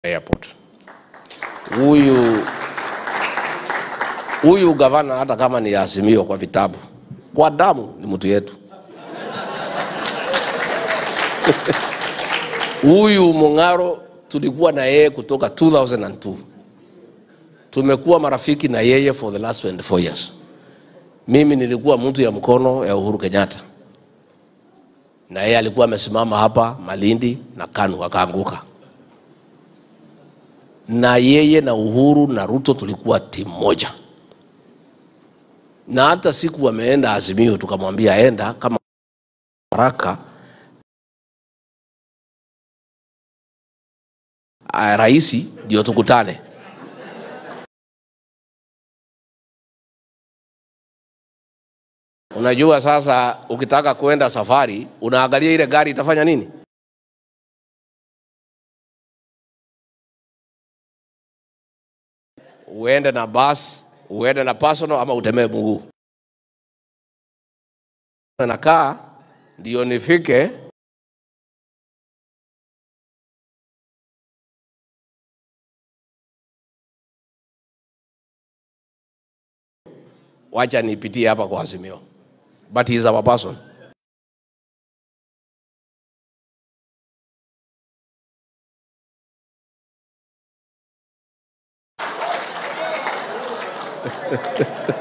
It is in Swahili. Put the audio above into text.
airport. Huyu huyu gavana hata kama ni Azimio kwa vitabu, kwa damu ni mtu yetu. Huyu Mung'aro tulikuwa na yeye kutoka 2002 tumekuwa marafiki na yeye for the last 24 years. Mimi nilikuwa mtu ya mkono ya Uhuru Kenyatta na yeye alikuwa amesimama hapa Malindi na KANU akaanguka, na yeye na Uhuru na Ruto tulikuwa timu moja, na hata siku wameenda Azimio tukamwambia enda kama haraka raisi ndio tukutane. Unajua sasa, ukitaka kuenda safari unaangalia ile gari itafanya nini. Uende na bus, uende na personal ama utembee mguu. Nakaa ndio nifike wacha nipitie hapa kwa Azimio, but he is our person.